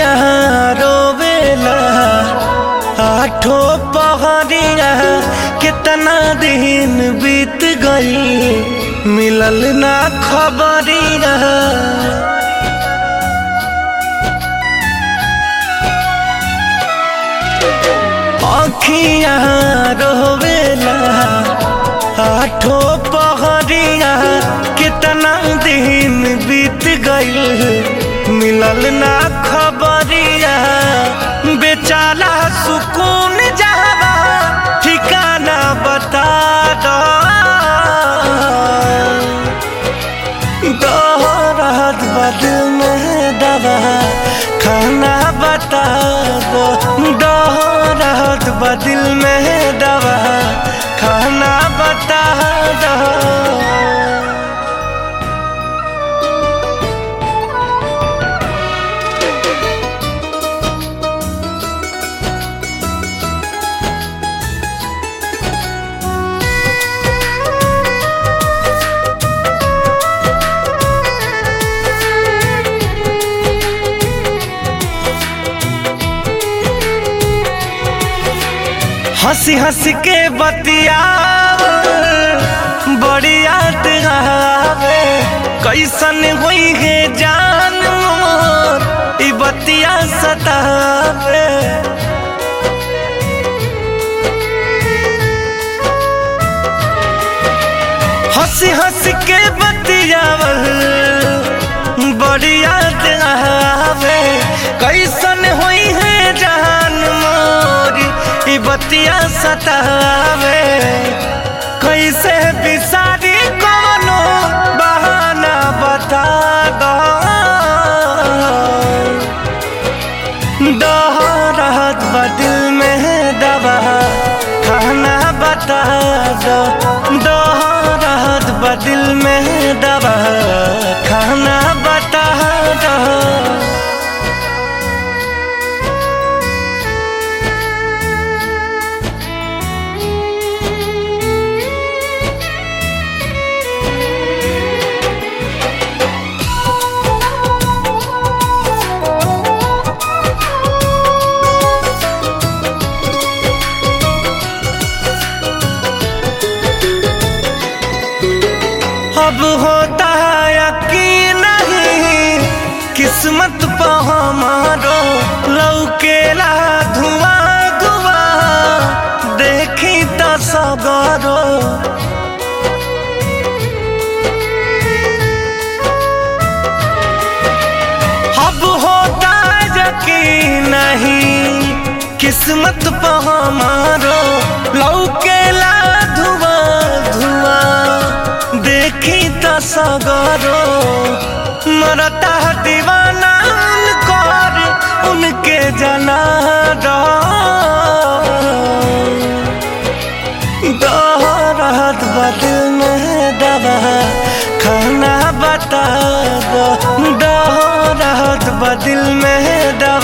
अखियां रोवेला आठो पहरिया कितना दिन बीत गई मिलल ना खबरिया अखियां रोवेला आठो पहरिया कितना दिन बीत गई मिलल ना खबरिया बेचारा सुकून जावा ठिकाना बता दो दोहरात बदल में दवा खाना बता दो दोहरात बदल में दवा खाना बता दो हंसी हंसी के बतिया बड़ी याद आवे कैसन हुई है जान मोर ई बतिया सतावे हंसी हंसी के बतिया बड़ी याद आवे कैसन हुई है जान मोरी ई बतिया सतावे कैसे बिसारी कोनो बहाना बता दो दोहरात बदिल में दवा खाना बता दो दोहरात बदिल में दवा खाना बता दो अब होता है यकीन नहीं किस्मत पे हमारो लौकेला धुआं धुआं देखी तो सगरो अब होता है यकीन नहीं किस्मत पे हमारो लौकेला धुआं धुआं देखी तो सगरो मरता है दीवाना उनकर उनके जना दोहरात बदल में दवा खाना बता दो दोहरात बदल में दवा